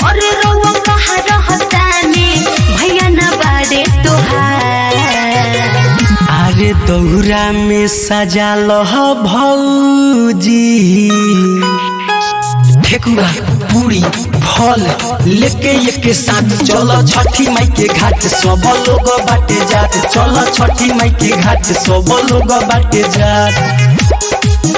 और रउआ कहाँ रहतानी भैया न बारे तोहार अरे दौरा में सजा लह भौजी ठेकुआ पूरी फल लेके एक साथ चलो छठी माई के घाट सब लोग बाटे जात चलो छठी माई के घाट सब लोग बाटे जात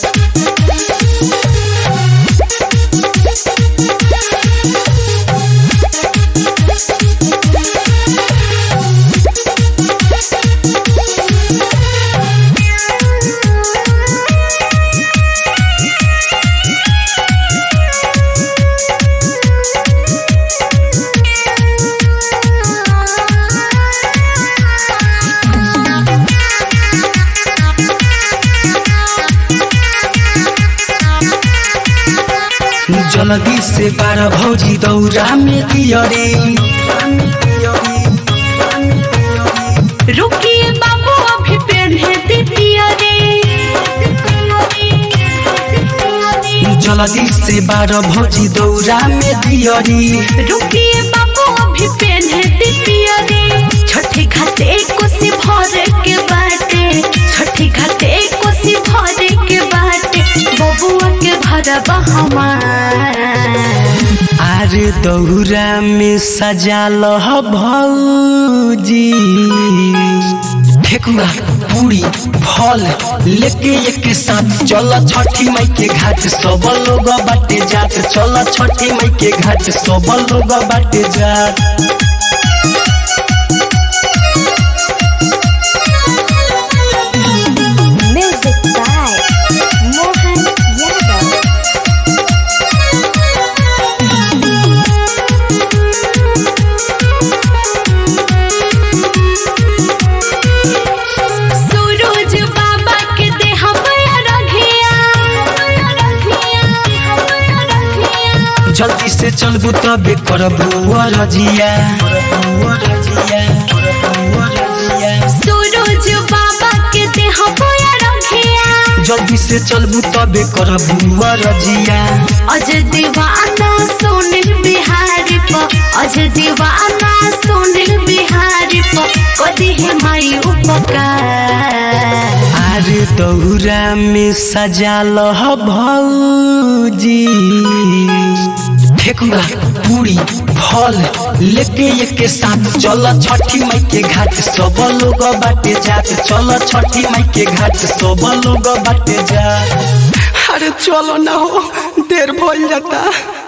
जल्दी से बारह भौजी दौरा में दियरे रुकिए बाबू अभी पेन्हे दीपिया रे जल्दी से बारह भौजी दौरा में दियरी रुकिए बाबू अभी पेन्हे दीपिया रे छठी घाटे कोसी भरे के बाटे छठी घाटे कोसी भरे के बाटे बबुआ के भरबा हमार अरे दौरा में सजा लह भौजी ठेकुआ पूरी फल लेके एक साथ चल छठी माई के घाट सब लोग बाटे जात चल छठी माई के घाट सब लोग बाटे जात Music by Mohan Yadav. सूरज बाबा के देह बया रघिया जल्दी से चलबू तबे करबू रजिया सूरज बाबा के देह बया रघिया जल्दी से चलबू तबे करबू रजिया अज दीवाना सोनिल बिहारी प अज दीवाना सोनिल बिहारी प कदी है माई उपकार अरे दौरा में सजा लह भौजी ठेकुआ पूरी फल लेके एक साथ चल छठी माई के घाट सब लोग बाटे जात चल छठी माई के घाट सब लोग बाटे जात अरे चलो ना हो देर भइल जाता